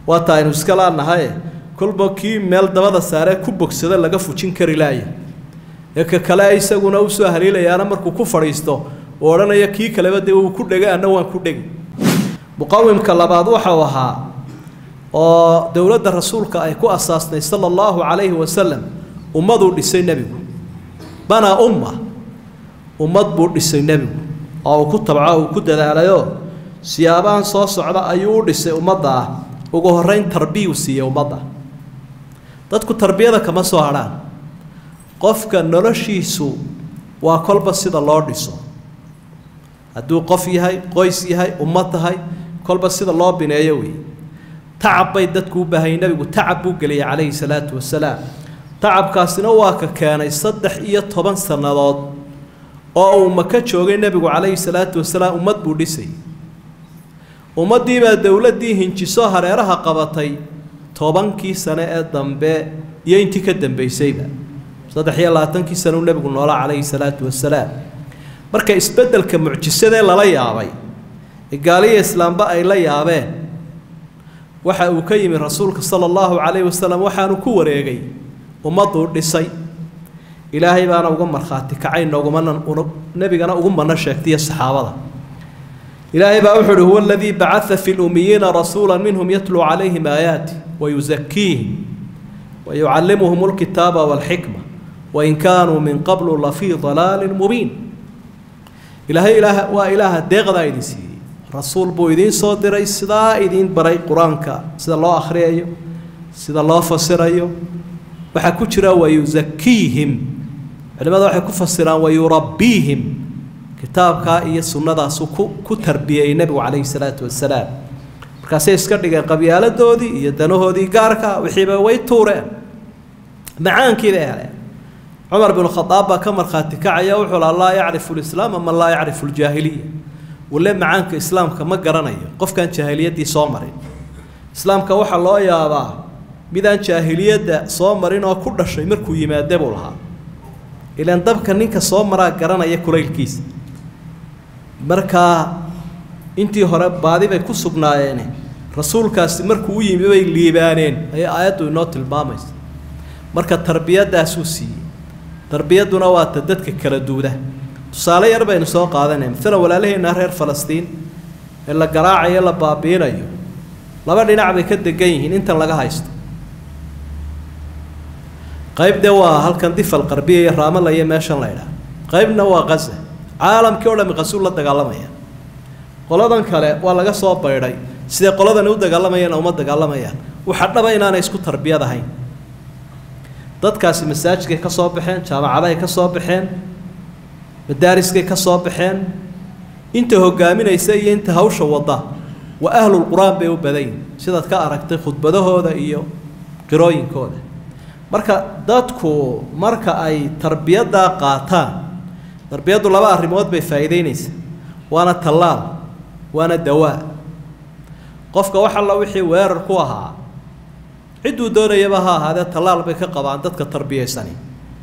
waata aynu iska laanahaye kolba kii meel dabada saaree ku bogsada laga fujin kari laaya ee ka kale isaguna usoo haliilayaana markuu ku fadhiisto oo odhanaya kii kaleba dee uu ku dhegay anna waan ku dhegi muqawimka labaad waxau ahaa oo dowladda rasuulka ay ku asaasnay sala allahu calayhi wasalam ummaduu dhisay nebigu banaa umma ummad buu dhisay nebigu oo uu ku tabco uu ku dadaalayoo siyaabahan soo socda ayuu u dhisay ummadda ah ugu horreyn tarbiyuu siiyey ummadda dadku tarbiyada kama soo hadhaan qofka noloshiisu waa kolba sida loo dhiso hadduu qof yahay qoys yahay ummad tahay kolba sida loo bineeyo wey tacab bay dadku u baahayay nebigu tacab buu geliyay calayhi salaatu wasalaam tacabkaasina waa ka keenay saddex iyo toban sannadood oo uu maka joogay nebigu calayhi salaatu wasalaam ummad buu dhisay ummaddiibaa dowladdii hinjiso hareeraha qabatay tobankii sane ee dambe iyo intii ka dambaysayba saddex iyo labaatankii sane uu nebigu noolaa calayhi salaatu wasalaam marka isbeddelka mucjisadee lala yaabay ee gaaliya islaamba ay la yaabeen waxa uu ka yimi rasuulka sala allahu calayhi wasalam waxaanu ku wareegay ummadduu dhisay ilaahay baana uga markhaati kacay noogumana nebigana ugu mano sheegtaiyo saxaabada ilaahay baa wuxuu uhi huwa aladii bacaa fi lumiyiina rasuula minhum yatluu calayhim aayaati wayusakiihim wayucallimuhum lkitaaba walxikma wain kaanuu min qablu lafii dalaalin mubiin ilaahay ilaah waa ilaaha deeqdaa idin siiyey rasuul buu idiin soo diray sidaa idiin baray qur-aanka sida loo akhriyayo sida loo fasirayo waxaa ku jira wayusakiihim culimada waxay ku fasiraan wayurabbiihim kitaabkaa iyo sunnadaasu ku ku tarbiyeyey nebigu calayhi salaatu wasalaam markaasay iska dhigeen qabyaaladoodii iyo danahoodii gaarka wixiiba way tuureen macaankii bay heleen cumar binu khadaab baa ka markhaati kacaya wuxuu laha laa yacrifu lislaama man laa yacrifu ljaahiliya wale macaanka islaamka ma garanayo qofkaan jaahiliyaddii soo marin islaamka waxaa loo yaabaa midaan jaahiliyadda soo marin oo ku dhashay markuu yimaade buu lahaa ilaan dabka ninka soo maraa garanaya kulaylkiisa markaa intii hore baadi bay ku sugnaayeene rasuulkaasi markuu u yimi bay liibaaneen ayay aayaddu inoo tilmaamaysa marka tarbiyadaasuu siiyey tarbiyadduna waa ta dadka kala duuda tusaale yar baynu soo qaadanaya maalan walaalaheenna reer falastiin ee la garaacayo la baabiinayo laba dhinac bay ka degan yihiin intan laga haysto qayb de waa halkan difal qarbiya iyo raamala iyo meeshan la ydhaha qaybna waa qaza caalamkii o dhami qasuul la dagaalamaya qoladan kale waa laga soo baydhay siday qoladani u dagaalamayaan uma dagaalamayaan waxa dhaba inaanay isku tarbiyad ahayn dadkaasi masaajidkay ka soo baxeen jaamacadahay ka soo baxeen madaariskay ka soo baxeen inta hogaaminaysa iyo inta hawsha wadda waa ahlulqur-aan bay u badayin sidaad ka aragtay khudbadahooda iyo qirooyinkooda marka dadku marka ay tarbiyaddaa qaataan tarbiyaddu laba arrimood bay faa'iideynaysaa waana tallaal waana dawaa qofka wax alla wixii weerar ku ahaa cidduu doonayaba ha ahaadee tallaal bay ka qabaan dadka tarbiyaysani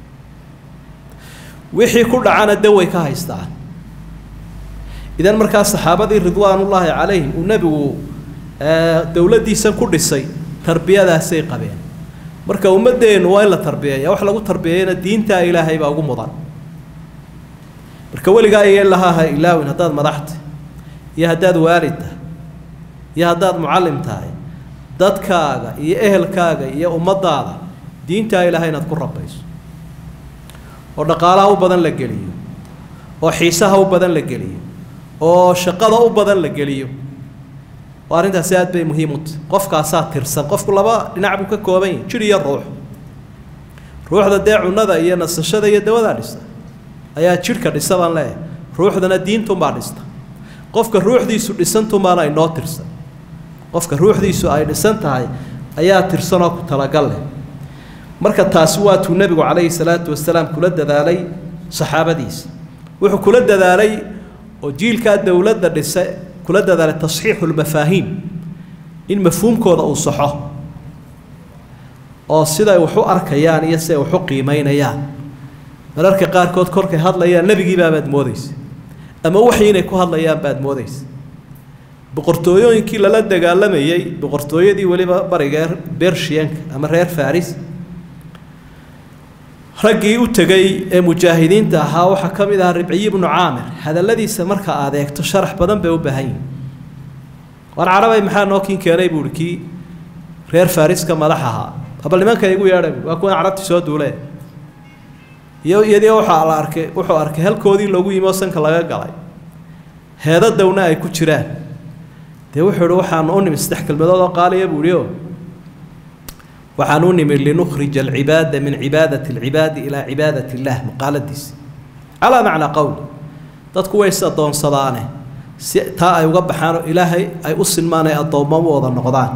wixii ku dhacana daway ka haystaan idan markaa saxaabadii ridwaanullaahi calayhim uu nebigu dowladdiisa ku dhisay tarbiyadaasay qabeen marka ummaddeennu waa in la tarbiyeeya wax lagu tarbiyeyana diintaa ilaahay baa ugu mudan marka weligaa iyo ilaha ha ilaawin haddaad madaxta iyo haddaad waalid tahay iyo haddaad mucallim tahay dadkaaga iyo ehelkaaga iyo ummaddaada diintaa ilaahay inaad ku rabayso oo dhaqaalaha u badan la geliyo oo xiisaha u badan la geliyo oo shaqada u badan la geliyo oo arrintaasi aad bay muhiim u tahay qofkaasaa tirsan qofku laba dhinac buu ka kooban yahay jir iyo ruux ruuxda dee cunnada iyo nasashada iyo dawadaa dhista ayaa jidhka dhisa baan leeyahay ruuxdana diintunbaa dhista qofka ruuxdiisu dhisantunbaana inoo tirsan qofka ruuxdiisu ay dhisan tahay ayaa tirsanoo ku talagal leh marka taasi waa tuu nebigu calayhi salaatu wasalaam kula dadaalay saxaabadiisa wuxuu kula dadaalay oo jiilkaa dowladda dhisa kula dadaalay tasxiixu lmafaahiim in mafhuumkooda uu saxo oo siday wax u arkayaan iyo siday wax u qiimaynayaan mararka qaarkood korkay hadlayaan nebigii baabaad moodaysa ama waxii inay ku hadlayaan baad moodaysa boqortooyooyinkii lala dagaalamayey boqortooyadii weliba bariga bershiyanka ama reer faris raggii u tegay ee mujaahidiinta ahaa waxaa ka mid ahaa ribciyi ibnu caamir hadalladiisa marka aad eegto sharax badan bay u baahan yihin waan carabay maxaa noo kin keenay buuhi kii reer fariska madax ahaa habal nimanka igu yeedha waa kuwan carabti soo duulee iyo iyadii waxaa la arkay wuxuu arkay halkoodii loogu yimi oo sanka laga galay heedadowna ay ku jiraan dee wuxuu ihi waxaanu u nimi saddex kelmadood oo qaaliya buu ihi o waxaan u nimi linukhrija alcibaada min cibaadati alcibaadi ilaa cibaadati illah maqaaladiisi calaa macnaa qowli dadku way is addoonsadaane si taa ay uga baxaanoo ilaahay ay u sinmaan ay addoommo u wada noqdaan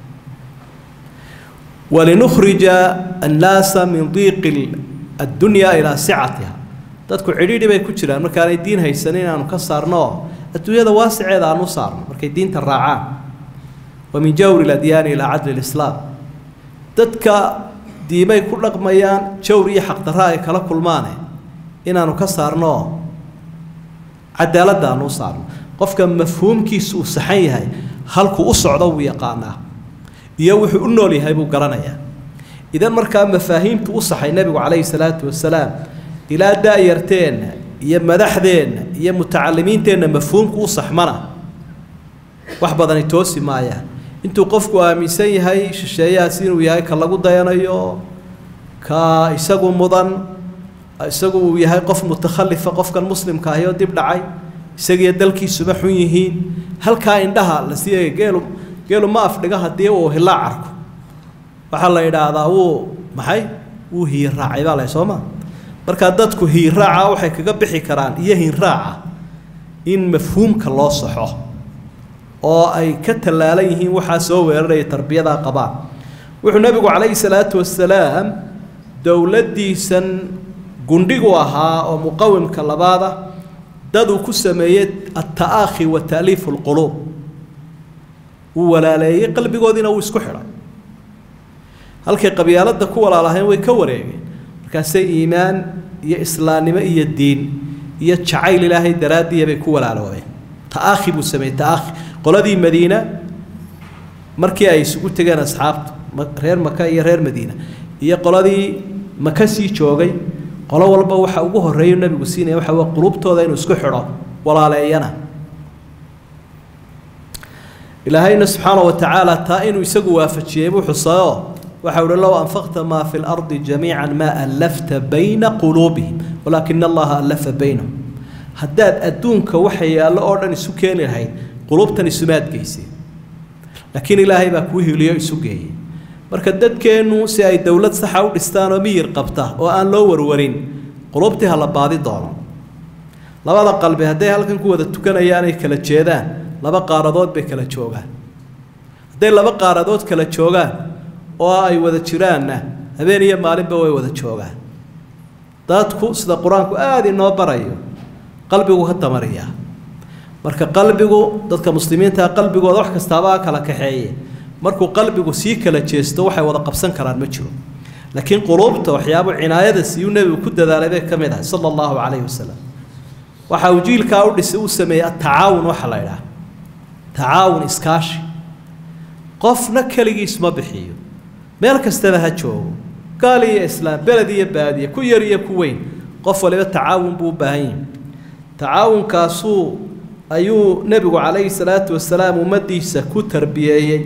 walinukhrija annaasa min diiqi addunyaa ilaa sicatiha dadku cidhiidhi bay ku jiraan markaanay diin haysanin inaanu ka saarno oo adduunyada waasiceeda aan u saarno markay diinta raacaan wa min jawri ladyaani ilaa cadli lislaam dadka diimay ku dhaqmayaan jawr iyo xaqdarra ay kala kulmaane inaanu ka saarno oo cadaaladda aanu u saarno qofka mafhuumkiisu uu saxan yahay halkuu u socdo wuu yaqaanaa iyo wuxuu u nool yahay buu garanayaa idan markaa mafaahiimtu u saxay nebigu calayhi salaatu wasalaam ilaa da-yarteenna iyo madaxdeenna iyo mutacalimiinteenna mafhuumku u saxmana wax badani toosi maayaan intuu qofku aaminsan yahay shisheeyahaas inuu yahay ka lagu dayanayo ka isagu mudan isagu uu yahay qof mutakhalifa qofkan muslimka ahi oo dib dhacay isagiiyo dalkiisuba xun yihiin halkaa indhaha la siiyay geelu geelu ma afdhiga haddii uu hilaa carko waxaa la yidhaahdaa wuu maxay wuu hiirraacay baa leh soo ma markaa dadku hiirraaca waxay kaga bixi karaan iyo hiirraaca in mafhuumka loo saxo oo ay ka tallaalan yihiin waxaa soo weeraraya tarbiyadaa qabaan wuxuu nebigu calayhi salaatu wasalaam dowladdiisan gundhigu ahaa oo muqawimka labaada dad uu ku sameeyey alta'aakhi wa ta'liifu lquluub wuu walaaleeyey qalbigoodiina wuu isku xidhay halkay qabyaaladda ku walaalahayn way ka wareegeen markaasay iimaan iyo islaamnimo iyo diin iyo jacayl ilaahay daraaddiya bay ku walaaloobeen ta'aakhi buu sameeyey ta'aakhi qoladii madiina markii ay isugu tegeen asxaabtu reer maka iyo reer madiina iyo qoladii maka sii joogay qolo walba waxa ugu horreeyu nabigu siinaya waxa waa qulubtooda inuu isku xidho walaaleeyana ilaahayna subxaana wa tacaala taa inuu isagu waafajiyey buu xusayo waxa uhi low anfaqta maa fi lardi jamiica maa allafta bayna quluubihim walaakina allaha allafa baynahum haddaad adduunka waxa yaallo oo dhan isu keeni lahayd qulubtan isumaad geysay laakiin ilaahay baa kuu hiliyo isu geeyey marka dadkeennu si ay dowlad saxa u dhistaan oo miyir qabta oo aan loo warwarin qulubtii ha la baadi doono labada qalbi hadday halkan ku wada tukanayaan ay kala jeedaan laba qaaradood bay kala joogaan hadday laba qaaradood kala joogaan oo ay wada jiraanna habeen iyo maalinba way wada joogaan dadku sida qur-aanku aada inoo barayo qalbigu ka tamariyaa marka qalbigu dadka muslimiinta qalbigooda wax kastaaba kala kaxeeye markuu qalbigu sii kala jeesto waxay wada qabsan karaan ma jiro laakiin quluubta waxyaabo cinaayada siiyuu nebigu ku dadaalay bay ka mid ahay sala allahu calayhi wasalam waxa uu jiilkaa u dhisay uu sameeyey atacaawun waxa la idhaha tacaawun iskaashi qofna keligiis ma bixiyo meel kastaba ha joogo gaal iyo islaam beled iyo baadiye ku yar iyo ku weyn qof waliba tacaawun buu u baahan yahi tacaawunkaasuu ayuu nebigu calayhi salaatu wasalaam ummaddiisa ku tarbiyeeyey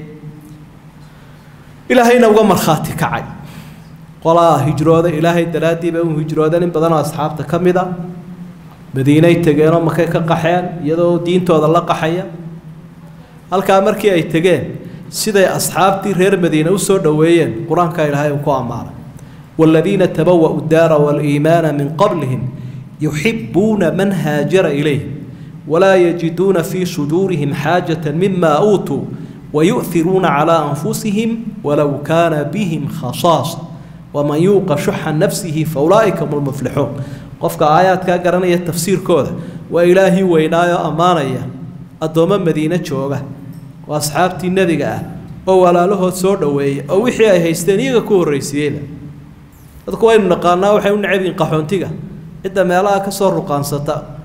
ilaahayna uga markhaati kacay qolaa hijrooda ilaahay daraaddii bay u hijroodeen in badanoo asxaabta ka mid a madiinay tegeenoo makay ka qaxeen iyadoo diintooda la qaxaya halkaa markii ay tegeen siday asxaabtii reer madiine u soo dhoweeyeen qur-aanka ilaahay uu ku ammaanay waaladiina tabawa'u daara waaliimaana min qablihim yuxibuuna man haajara ilayhim walaa yajiduuna fii suduurihim xaajata mima uutuu wayu'hiruuna calaa anfusihim walow kaana bihim khasaasa waman yuuqa shuxa nafsihi faulaa'ika hum lmuflixuun qofka aayaadkaa garanaya tafsiirkooda waa ilaahii weynaayoo ammaanaya addoommo madiine jooga oo asxaabtii nebiga ah oo walaalahood soo dhoweeya oo wixii ay haysteen iyaga ku horraysiiyeyba dadku waynu naqaanaa waxay u necab yihiin qaxoontiga cidda meelaha ka soo ruqaansata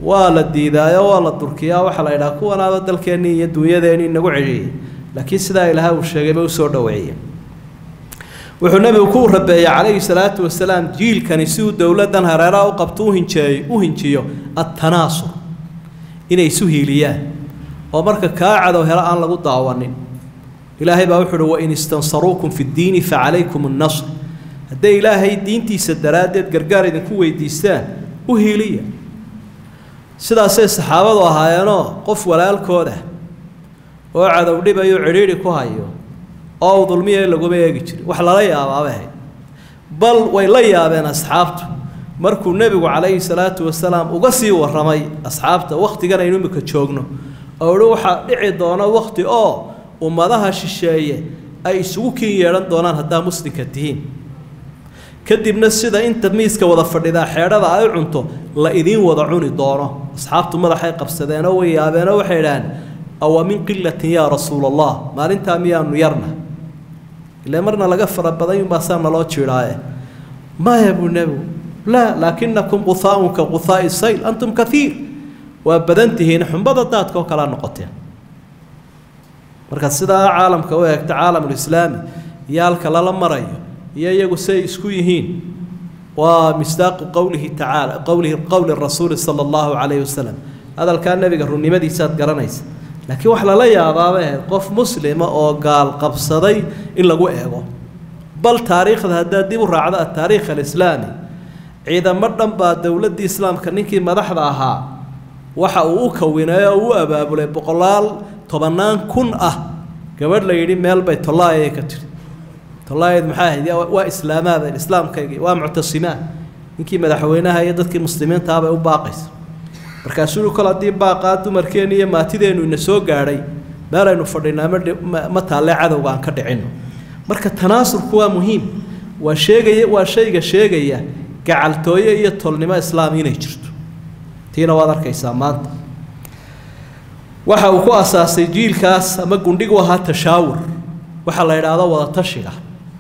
waa la diidaayo waa la durkiyaa waxaa la yidhaha kuwanaaba dalkeennii iyo duunyadeenii nagu celiyey laakiin sidaa ilaahay uu sheegayba usoo dhoweeyey wuxuu nebigu ku rabeeyey calayhi salaatu wasalaam jiilkani si uu dowladdan hareeraha u qabto uhinjeey u hinjiyo attanaasur inay isu hiiliyaan oo marka kaa cadow helo aan lagu daawanin ilaahay baa wuxu uhi wain istansaruukum fi ddiini facalaykum annasr hadday ilaahay diintiisa daraaddeed gargaar idinku weydiistaan u hiiliya sidaasay saxaabadu ahaayeenoo qof walaalkooda oo cadow dhibayo cidhiidhi ku hayo oo u dulmiya laguma eegi jirin wax lala yaabaabay ahayd bal way la yaabeen asxaabtu markuu nebigu calayhi salaatu wasalaam uga sii warramay asxaabta wakhtigan aynu imika joogno oo ihi waxaa dhici doona wakhti oo ummadaha shisheeye ay isugu kin yeedhan doonaan haddaa muslimka tihiin kadibna sida inta miiska wada fadhidaa xeedhada ay cunto la idiin wada cuni doono asxaabtu madaxay qabsadeenoo way yaabeenoo waxay idhaaheen awa min qilatin yaa rasuula allah maalintaa miyaanu yarna ile marna laga fara badan baasaa naloo jiidhaaye maya buu nebigu laa laakinakum quhaaun ka quhaa'i sayl antum kaiir waa badan tihiin xumbada daadka oo kalea noqoteen markaad sidaa caalamka u eegto caalamulislaami iyo halka lala marayo iyo iyagu say isku yihiin waa misdaaqu qowlihi tacaala qowlihi qowli rasuuli sala allahu calayhi wasalam hadalkaa nebiga runnimadiisaad garanaysa laakiin wax lala yaabaaba ahayd qof muslima oo gaal qabsaday in lagu eego bal taariikhda haddaad dib u raacdo ataariikh alislaami ciidamo dhan baa dowladdii islaamka ninkii madaxda ahaa waxa uu u kawinay oo u abaabulay boqolaal tobannaan kun ah gabadh la yidhi meel bay tollaayay ka tiri tollaayad maxaa ahayd waa islaamaada islaamkaygii waa muctasimaa ninkii madaxweynaha iyo dadkii muslimiintaah bay u baaqaysa markaasuu kol haddii baaqaa dumarkeenni iyo maatideennu ina soo gaadhay meel aynu fadhinaa ma taalle cadowga aan ka dhicinno marka tanaasurku waa muhiim waa sheegaya waa shayga sheegaya gacaltooye iyo tolnimo islaam inay jirto tiina waad arkaysaa maanta waxa uu ku asaasay jiilkaas ama gundhigu ahaa tashaawur waxaa la yidhaahdo wada tashiga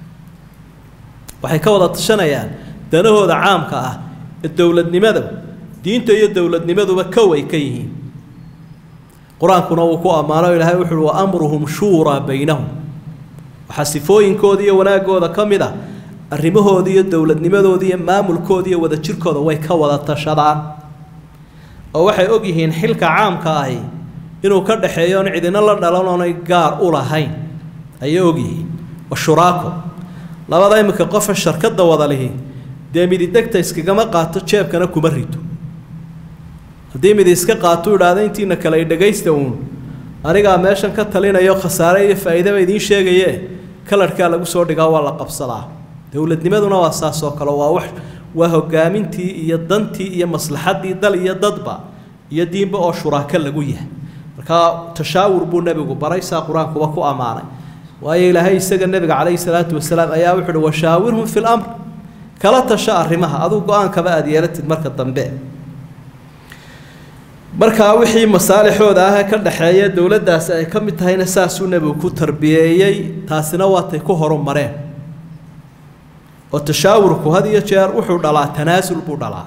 waxay ka wada tashanayaan danahooda caamka ah ee dowladnimada diinta iyo dowladnimaduba kow ay ka yihiin qur-aankuna wuu ku ammaano ilaahay wuxu uhi wa amruhum shuuraa baynahum waxaa sifooyinkooda iyo wanaaggooda ka mid ah arrimahooda iyo dowladnimadooda iyo maamulkooda iyo wadajirkooda way ka wada tashadaan oo waxay og yihiin xilka caamka ahi inuu ka dhaxeeyo oon cidina la dhalan oonay gaar u lahayn ayay og yihiin wa shuraako labada iminka qofa sharkadda wada lihi dee mididegta iskagama qaato jeebkana kuma rito haddii midi iska qaatuu idhaahda intiina kale ay dhagaysta uun anigaa meeshan ka talinayo khasaare iyo faa'iidaba idiin sheegaye kalarhkaa lagu soo dhigaa waa la qabsadaa dowladnimaduna waa saas oo kale waa wax waa hogaamintii iyo dantii iyo maslaxaddii dal iyo dadba iyo diinba oo shuraako lagu yahay markaa tashaawur buu nebigu baray saa qur-aankuba ku ammaanay waayo ilaahay isaga nebiga calayhi salaatu wasalaam ayaa wuxu uhi washaawirhum fi lamr kala tasho arrimaha aduu go-aankaba aada yeelatid marka dambe markaa wixii masaalixooda ah ee ka dhaxeeya dowladdaasi ay ka mid tahayna saasuu nebigu ku tarbiyeeyey taasina waatay ku horumareen oo tashaawurku had iyo jeer wuxuu dhalaa tanaasul buu dhalaa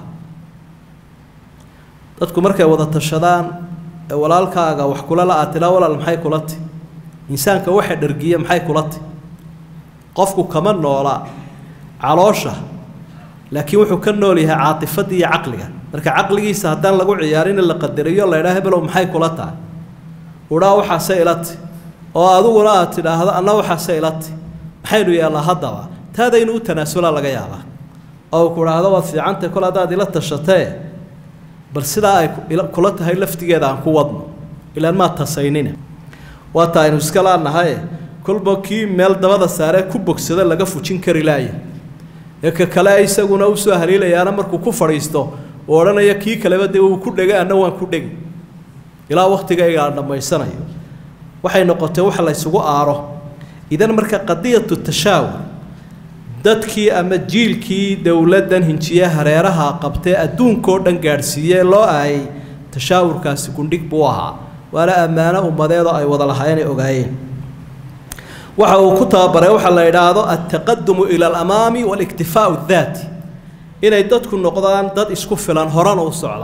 dadku markay wada tashadaan ee walaalkaaga wax kula la atilaa walaal maxay kula ti insaanka waxa dhargiya maxay kula ti qofku kama noola caloosha laakiin wuxuu ka nool yahay caatifadii iyo caqliga marka caqligiisa haddaan lagu ciyaarin la qadariyo la idhaha hebelow maxay kula tahay udhaa waxaase ilati oo adiguna aad tidhaahdo anna waxaase ilati maxaynu yeellaa haddaba taadaynu u tanaasulaa laga yaabaa oo ku idhaahdo waad fiicantay kol haddaad ila tashatee bal sidaa ay kula tahay laftigeeda aan ku wadno ilaan maad tasaynina waata aynu iska laanahaye kolba kii meel dabada saaree ku bogsada laga fujin kari laaya ee ka kale isaguna usoo haliilayaana markuu ku fadhiisto oo odhanaya kii kaleba dee uu ku dhega anna waan ku dhegi ilaa wakhtigayga aan dhammaysanayo waxay noqotay wax la ysugu aaro idan marka qadiyatu tashaawur dadkii ama jiilkii dowladdan hinjiye hareeraha qabtee adduunkao dhan gaadhsiiyee loo aayay tashaawurkaasi gundhig buu ahaa waana ammaano ummadeedoo ay wada lahaayeen ay ogaayeen waxa uu ku tababaray waxaa la idhaahdo altaqadumu ila alamaami waaliktifaau daati inay dadku noqdaan dad isku filan horena u socda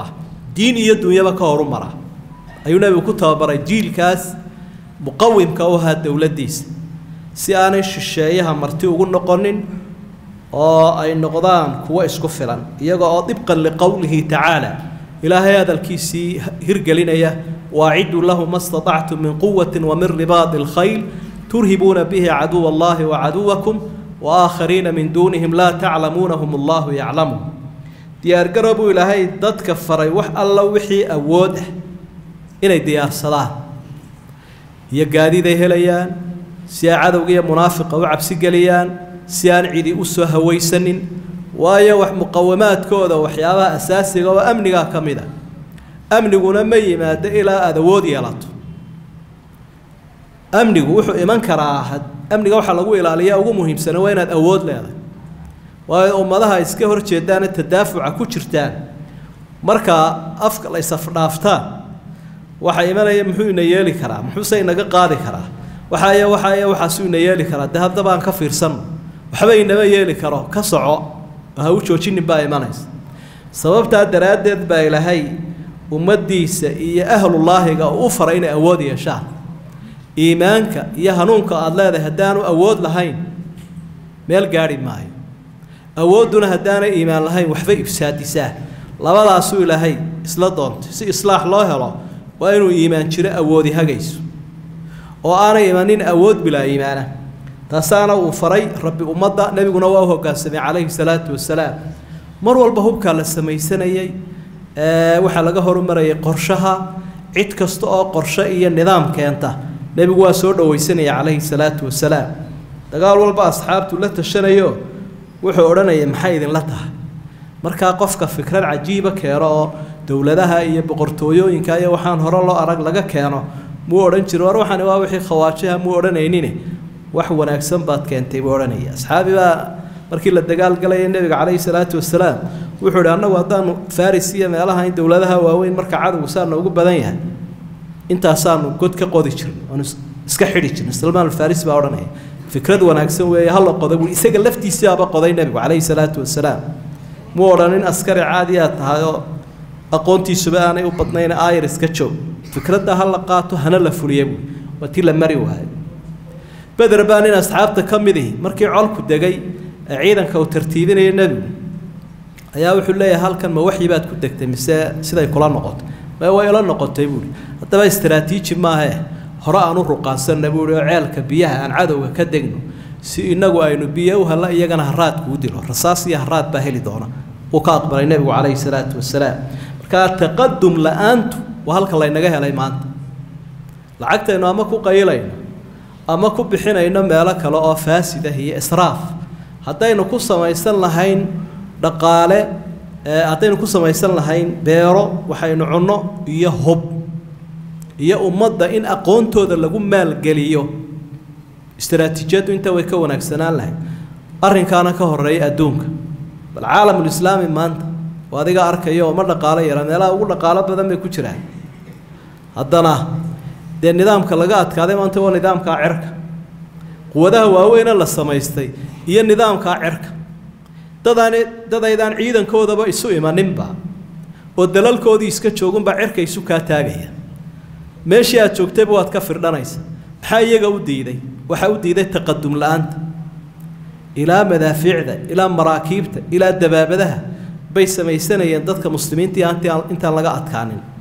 diin iyo dunyaba ka horu mara ayuu nebigu ku tababaray jiilkaas muqawimka u ahaa dowladdiisa si aanay shisheeyaha marti ugu noqonin oo ay noqdaan kuwo isku filan iyaga oo dibqan liqowlihi tacaala ilaahay hadalkiisii hirgelinaya waaciduu lahu ma staطactum min quwati wamin ribaadi اlkhayl turhibuuna bihi caduw allahi wacaduwakum waaaakhariina min duunihim laa taclamuunahum allahu yaclamuhum diyaargaro buu ilaahay dadka faray wax alla wixii awood ah inay diyaarsadaan iyo gaadiday helayaan si ay cadowga iyo munaafiqa u cabsigeliyaan si aan cidi u soo hawaysanin waayo wax muqawamaadkooda waxyaabaha asaasiga oo amnigaa ka mid a amniguna ma yimaado ilaa aada awood yeelato amnigu wuxuu iman karaa amniga waxaa lagu ilaaliyaa ugu muhiimsana waa inaad awood leedahay waayo ummadaha iska hor jeedaane tadaafuca ku jirtaan markaa afka la isafdhaaftaan waxaa imanaya muxuu ina yeeli karaa muxuuse inaga qaadi karaa waxaaya waxaaya waxaasuu ina yeeli karaa dee haddaba aan ka fiirsanno waxba inama yeeli karo ka soco oo ha u joojinin baa imanaysa sababtaa daraaddeed baa ilaahay ummaddiisa iyo ahlullaahiga u faray inay awood yeeshaan iimaanka iyo hanuunka aada leedahay haddaanu awood lahayn meel gaadhi maayo awoodduna haddaanay iimaan lahayn waxbay ifsaadisaa labadaasuu ilaahay isla doontay si islaax loo helo waa inuu iimaan jiro awoodi hagayso oo aanay imanin awood bilaa iimaana taasaana uu faray rabbi ummadda nebiguna waa u hoggaansamay calayhi salaatu wasalaam mar walba hubkaa la samaysanayey waxaa laga horumarayay qorshaha cid kasta oo qorshe iyo nidaam keenta nebigu waa soo dhowaysanaya calayhi salaatu wasalaam dagaal walba asxaabtu la tashanayo wuxuu odhanaya maxay idinla tahay markaa qofka fikrad cajiiba keeno oo dowladaha iyo boqortooyooyinka iyo waxaan hore loo arag laga keeno muu odhan jiro war waxani waa wixii khawaajaha muu odhanaynine wax wanaagsan baad keentay buu odhanaya asxaabi baa markii la dagaalgalaya nebiga calayhi salaatu wasalaam wuxuu ihi annagu haddaanu faris iyo meelaha in dowladaha waaweyn marka cadowgu saa noogu badan yahay intaasaanu god ka qodi jirn oonu iska xidhi jirn salmaan alfaris baa odhanaya fikrad wanaagsan weeye hala qoda bui isaga laftiisiaaba qoday nebigu calayhi salaatu wasalaam muu odhanin askari caadi aad tahay oo aqoontiisuba aanay u badnayn aayar iska joog fikradda ha la qaato hana la fuliya buui waa tii la mari waayo beder baa nin asxaabta ka mid ihi markii colku degay ee ciidanka uu tartiibinaya nebigu ayaa wuxuu leeyahay halkan ma waxyi baad ku degtay mise siday kula noqoto ma way ila noqotay buuhi haddaba istaraatiiji maahee hore aan u ruqaansanna buuhi oo ceelka biyaha aan cadowga ka degno si inagu aynu biyo u halla iyagana haraad kuu dilo rasaas iyo haraad baa heli doona wuu ka aqbalay nebigu calayhi salaatu wasalaam markaa taqadum la-aantu waa halka laynaga helay maanta lacagtaynu ama ku qayilayno ama ku bixinayno meelo kale oo faasid ah iyo israaf haddaynu ku samaysan lahayn dhaqaale haddaynu ku samaysan lahayn beero waxaynu cunno iyo hub iyo ummadda in aqoontooda lagu maalgeliyo istaraatiijiyaddu inta way ka wanaagsanaan lahayd arrinkaana ka horeeya adduunka bal caalamulislaami maanta oo adiga arkaya oo ma dhaqaalo yara meelaha ugu dhaqaalo badan bay ku jiraan haddana dee nidaamka laga adkaaday maanta waa nidaamkaa cerka quwadaha waaweyne la samaystay iyo nidaamkaa cerka dadaan dadaydaan ciidankoodaba isu imaninba oo dalalkoodii iska joogunbaa cerka isu kaa taagaya meeshii aad joogtayba waad ka firdhanaysa maxaa iyaga u diiday waxaa u diiday taqadum la-aanta ilaa madaafiicda ilaa maraakiibta ilaa dabaabadaha bay samaysanayeen dadka muslimiintii intaan laga adkaanin